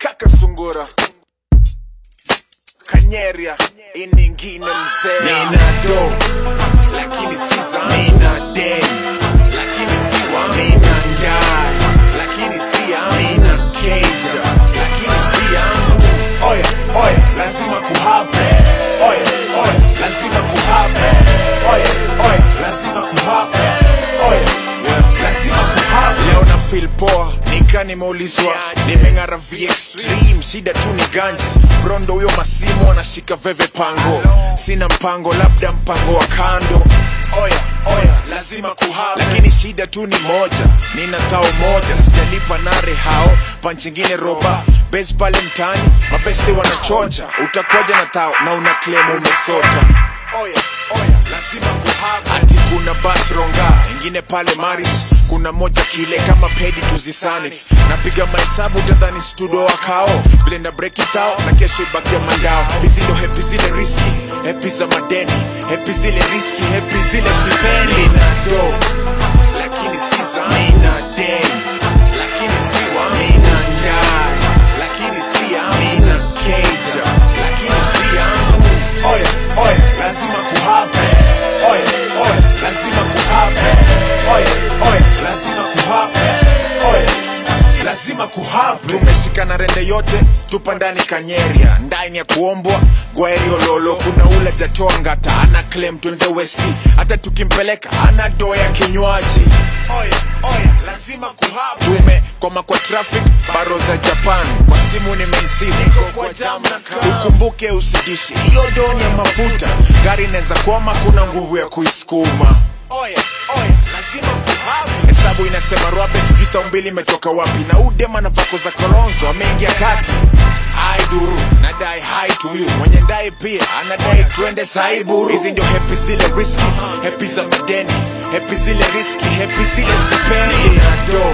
kaka sungura kanyeria iningine mzee Mina do, lakini si za mina dem, lakini si wa mina ndai, lakini si ya mina keja, lakini si yangu. Oya, oya, lazima kuhape. Oya, oya, lazima kuhape. Oya, oya, lazima kuhape. Oya, yeah, lazima kuhape. leo na feel poa nika nimeulizwa nimeng'ara v extreme shida tu ni ganji brondo huyo masimu anashika veve pango sina mpango labda mpango wa kando Oya, oya, lazima kuhape. lakini shida tu ni moja nina tao moja sijalipa nare hao panchingine roba bes pale mtani mabeste wanachocha utakoja na tao na una claim umesota Oya, oya, lazima kuhape. ati kuna bas ronga ingine pale maris kuna moja kile kama pedi tuzisanif napiga mahesabu utadhani studio wakao vile na break it out na kesho ibakia mandao hizi ndo hepi zile riski hepi za madeni hepi zile riski hepi zile sipendi Mina do, lakini si za mina dem, lakini si wa mina ndai, lakini si ya mina keja, lakini si yangu. Oya, oya, lazima kuhape. Oya, oya, lazima kuhape. Oya, oya, lazima kuhape. Oya, lazima kuhape. tumeshikana rende yote tupa ndani kanyeria ndani ya kuombwa gwaeriololo kuna ule jatoa ngata ana claim twende westi hata tukimpeleka ana doya kinywaji Oya, oya, lazima kuhape. tumekoma kwa traffic baro za japan kwa simu nimeinsist Niko kwa jam na kaa. ukumbuke usidishi hiyo doni ya mafuta gari inaweza kwama kuna nguvu ya kuisukuma Oya, oya, lazima kuhape. hesabu inasema rwabe sijui tao mbili imetoka wapi na udema na vako za kolonzo ameingia kati ai duru nadai hai tuyu mwenye ndai pia anadai twende saiburu hizi ndio hepi zile riski hepi za madeni hepi zile riski hepi zile sipendi Mina do,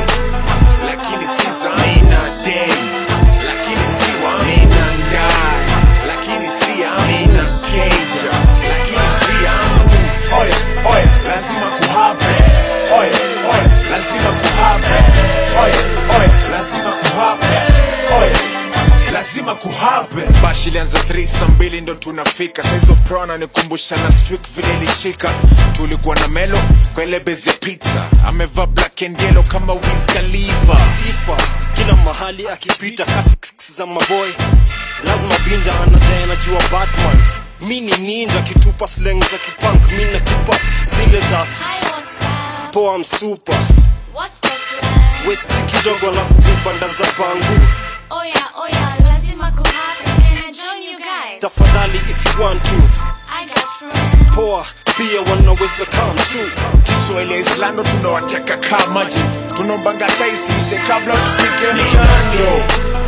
lakini si za mina dem, lakini si wa mina ndai, lakini si ya mina keja, lakini si yangu. Oya, oya, lazima kuhape. Oya, oya, lazima kuhape. Oya, oya, lazima kuhape. Oya, lazima kuhape. bashi ilianza 3 saa mbili ndo tunafika saizo pro ananikumbusha na strik vile ilishika tulikuwa na melo kwa ile bezi ya pizza amevaa black and yellow kama Wiz Khalifa sifa kila mahali akipita kasi za maboy lazima binja anadai anajua batman mi ni ninja kitupa slang za kipunk mi na kipa zile za Hi, what's up? poa msupa What's the plan? westi kidogo alafu vipanda za pangu Oh yeah, oh yeah, lazima kuhappen. Can I join you guys? tafadhali if you want to I got friends. poa pia wanaweza come too kiswahili ya islando tunawateka kaa maji tunaombanga hata isiishe kabla tufike mchando